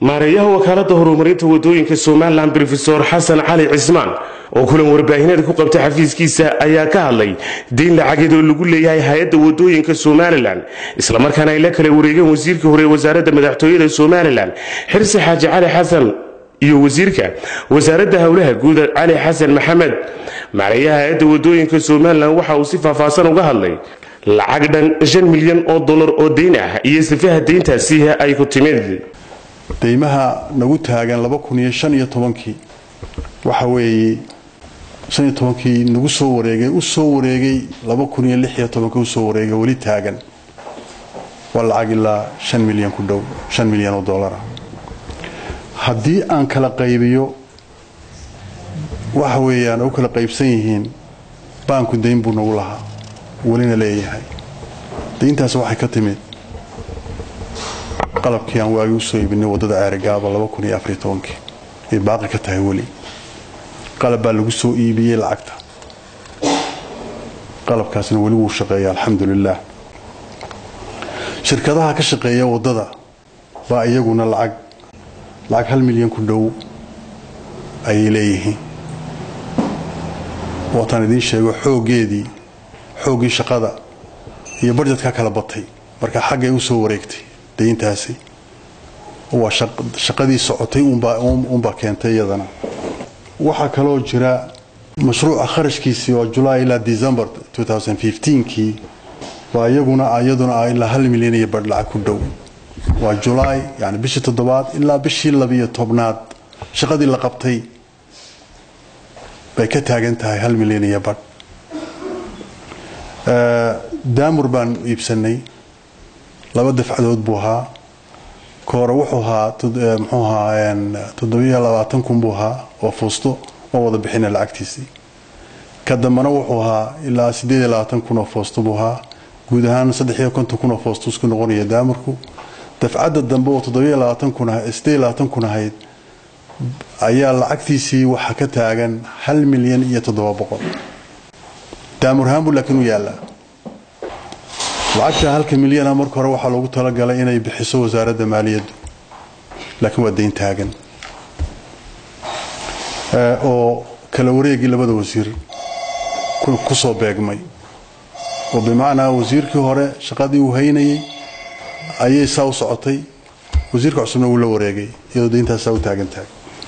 maareeyaha wakaalada horumarinta wadooyinka somalilan rofesor xasan cali cismaan oo kulan warbaahineed ku qabtay xafiiskiisa ayaa ka hadlay deyn lacageed oo lagu leeyahay hay-adda wadooyinka somalilan islamarkaana ay la kala wareegeen wasiirka hore ee wasaaradda madaxtooyada somalilan xirsi xaaji cali xasan iyo wasiirka wasaaradda howlaha guud cali xasan maxamed maareeyaha hay-adda wadooyinka somalilan waxa uu si faahfaahsan uga hadlay lacag dhan shan milyan oo dollar oo deyn ah iyo sifaha deyntaasi ay ku timid deymaha nagu taagan laba kun iyo shan iyo tobankii waxa weeye shan iyo tobankii nagu soo wareegay u soo wareegay laba kun iyo lix iyo tobanka usoo wareegay weli taagan waa lacag ilaa shan milyan ku dhow shan milyan oo dollara haddii aan kala qaybiyo waxa weeyaan u kala qaybsan yihiin baanku dayn buu nagu lahaa welina leeyahay dayntaas waxay ka timid qalabkii aan waagi usoo iibinay waddada ceerigaaba ay baaqi ka tahay weli qalab baa lagu soo iibiyey lacagta qalabkaasna weli wuu shaqeeya alxamdulilaah shirkadaha ka shaqeeya waddada baa iyaguna lacag lacag hal milyan ku dhow ayay leeyihiin waataan idiin sheego xooggeedii xooggii shaqada iyo barjedka kala batay marka xaggay u soo wareegtay dayntaasi waa shaqadii socotay uunbaa keentay iyadana waxaa kaloo jira mashruuca kharashkiisii oo julaay ilaa december kii waa iyaguna iyaduna ilaa hal milyan iyo badh lacag ku dhow waa julaay yani bishii toddobaad ilaa bishii labiyo tobnaad shaqadii la qabtay bay ka taagan tahay hal milyan iyo badh daamur baan iibsanay laba dafcadood buu ahaa koore wuxuu ahaa muxuu ahaa toddobiyo labaatan kun buu ahaa oo fuusto oo wada bixina lacagtiisii ka dambena wuxuu ahaa ilaa sideed iyo labaatan kun oo foosto buu ahaa guud ahaan saddex iyo konton kun oo foosto isku noqonaya daamarku dafcadda dambe oo toddobiyo labaatan kun ah sideed iyo labaatan kun ahayd ayaa lacagtiisii waxaa ka taagan hal milyan iyo toddoba boqol daamur ahaan buu laakiin u yaallaa lacagta halka milyana marka hore waxaa loogu talagalay inay bixiso wasaaradda maaliyaddu laakiin waa dayn taagan oo kala wareegii labada wasiir ku soo beegmay oo bimacnaa wasiirkii hore shaqadii uu haynayay ayay saa u socotay wasiirka cusubna wuu la wareegay iyadoo dayntaas saa u taagan tahay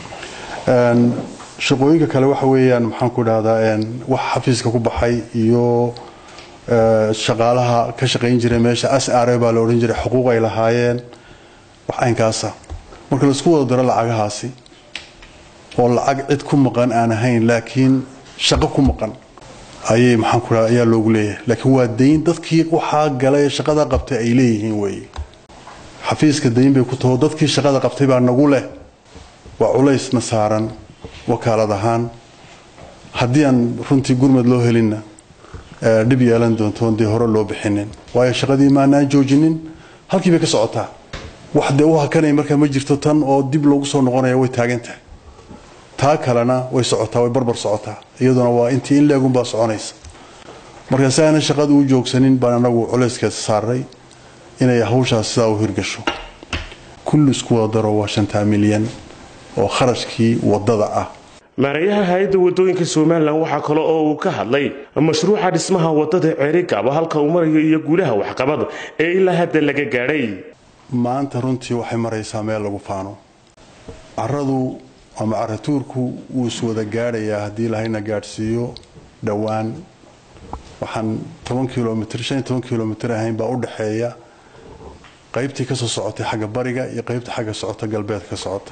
shaqooyinka kale waxa weeyaan maxaan ku dhahdaa wax xafiiska ku baxay iyo shaqaalaha ka shaqayn jiray meesha asare baa la odhan jiray xuquuq ay lahaayeen wax aynkaasa marka laisku wada daro lacagahaasi oo lacag cid ku maqan aan ahayn laakiin shaqo ku maqan ayay maxaan ku dhaha ayaa loogu leeyahay laakiin waa dayn dadkii waxaa galay shaqada qabtay ay leeyihiin weeye xafiiska dayn bay ku taho dadkii shaqada qabtay baa nagu leh waa culaysna saaran wakaalad ahaan haddii aan runtii gurmad loo helinna dhib yeelan doontoon dee hore loo bixinin waayo shaqadii maanaan joojinin halkii bay ka socotaa wax dee u hakanay markaa ma jirto tan oo dib loogu soo noqonaya way taagan tahay taa kalena way socotaa way barbar socotaa iyaduna waa intii in leegunbaa soconaysa marka si aanan shaqada u joogsanin baan anagu culayskaas saaray inay hawshaas sidaa u hirgasho kulli isku wada daro waa shantaa milyan oo kharashkii waddada ah maareeyaha hay-adda wadooyinka somalilan waxaa kale oo uu ka hadlay mashruuca dhismaha wadada ceerigaaba halka uu marayo iyo guulaha waxqabad ee ilaa hadda laga gaadhay maanta runtii waxay maraysaa meel lagu faano caradu ama caratuurku wuu iswada gaadhayaa haddii lahayna gaadhsiiyo dhowaan waxaan toban kilomitr shan iyo toban kilomitr ahayn baa u dhexeeya qaybtii kasoo socotay xagga bariga iyo qaybta xagga socota galbeedka ka socota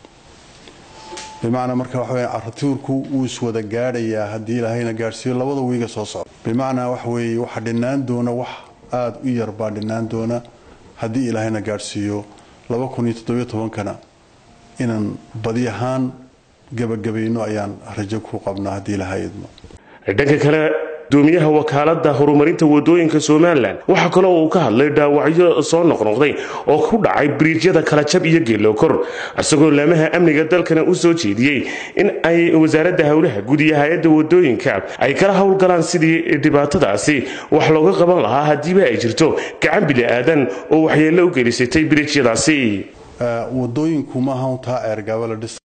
bimacnaa marka waxa weya caratuurku wuu iswada gaadhayaa haddii ilaahayna gaadhsiiyo labada wiiga soo socda bimacnaa waxa weeye waxa dhinaan doona wax aada u yar baa dhinaan doona haddii ilaahayna gaadhsiiyo laba kun iyo toddobiyo tobankana inaan badi ahaan gabagabayno ayaan rajo ku qabnaa haddii ilahay idmo dhanka kale gudoomiyaha wakaalada horumarinta wadooyinka somalilan waxaa kaloo uu ka hadlay dhaawacyo soo noqnoqday oo ku dhacay biriijyada kalajab iyo geelokor isagoo laamaha amniga dalkana u soo jeediyey in ay wasaaradda howlaha guud iyo hay-adda wadooyinka ay kala howlgalaan sidii dhibaatadaasi wax looga qaban lahaa haddiiba ay jirto gacan bili aadan oo waxyeello u gelisatay biriijyadaasi wadooyinku maaha taa ceergaabo la dhisa